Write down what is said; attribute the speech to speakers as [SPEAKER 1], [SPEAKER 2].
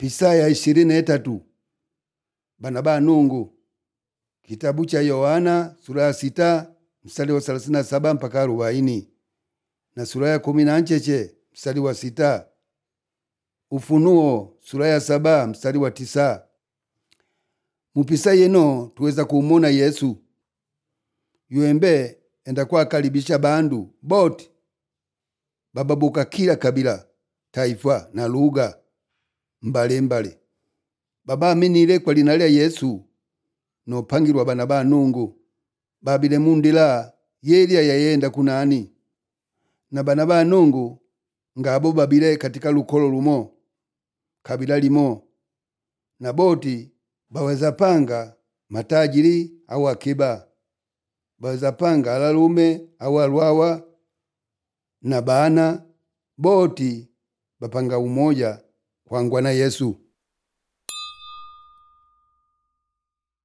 [SPEAKER 1] pisaya ishirini na etatu bana ba nungu kitabu cha yohana sura ya sita mstari wa thelathini na saba mpaka arobaini na sura ya kumi na ncheche mstari wa sita ufunuo sura ya saba mstari wa tisa mupisa yeno tuweza kumona yesu yuembe enda kwakaribisha bandu boti bababuka kila kabila taifa na lugha mbalimbali babaaminile kwa lina lya yesu nopangilwa bana ba nungu babile mundila yelya yayenda kunani na bana ba nungu ngabo babile katika lukolo lumo kabila limo na boti baweza panga matajiri au akiba baweza panga alalume au alwawa na bana boti bapanga umoja kwangwa na yesu